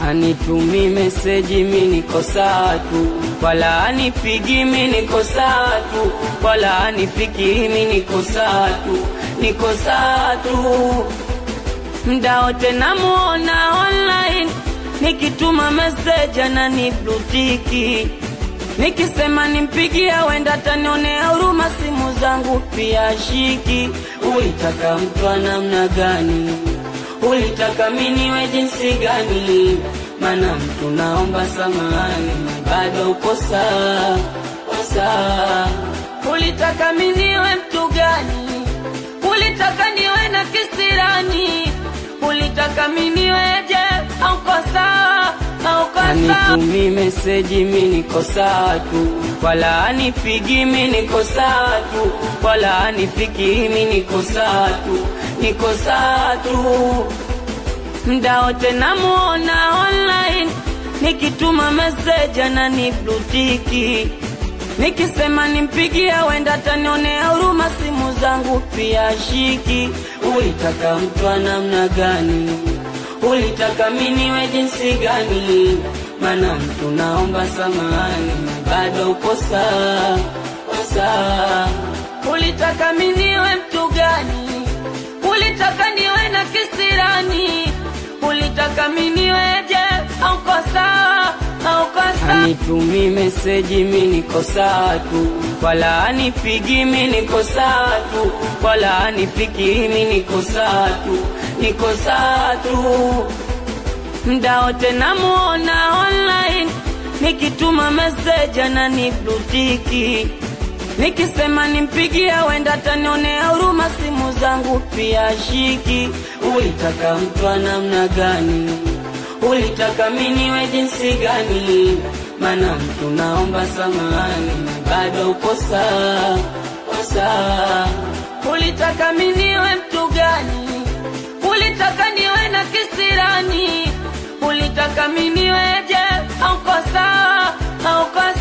Anitumi meseji mi niko sawa tu, wala anipigi mi niko sawa tu, wala anifiki mi niko sawa tu, niko sawa tu. Mda wote namuona online, nikituma meseji ananiblutiki, nikisema nimpigia wenda tanionea huruma, simu zangu pia shiki. Ulitaka mtu wa namna gani? Ulitaka miniwe jinsi gani? Mana mtu naomba samani, bado uko sawa sawa. Ulitaka miniwe mtu gani? Ulitaka niwe na kisirani? Ulitaka miniweje? Auko sawa auko sawa? Anitumi meseji mi niko sawa tu, wala anipigi mi niko sawa tu, wala anifiki mi niko sawa tu, niko sawa tu. Mda wote namuona online, nikituma meseji ananiblutiki, nikisema nimpigia wenda tanionea huruma, simu zangu pia shiki. Ulitaka mtu wa namna gani? Ulitaka miniwe jinsi gani? Mana mtu naomba samani, bado uko sawa sawa. Ulitaka miniwe mtu gani? Ulitaka niwe na kisirani? Ulitaka miniweje? Auko sawa auko sawa? Anitumi meseji mi niko sawa tu, wala anipigi mi niko sawa tu, wala anifiki mi niko sawa tu, niko sawa tu. Mda wote namuona online, nikituma meseji ananiblutiki, nikisema nimpigia wenda tanionea huruma, simu zangu pia shiki. Ulitaka mtu wa namna gani? Ulitaka miniwe jinsi gani? Mana mtu naomba samani, bado uko sawa sawa. Ulitaka miniwe mtu gani? Ulitaka niwe na kisirani? Ulitaka miniweje? Auko sawa auko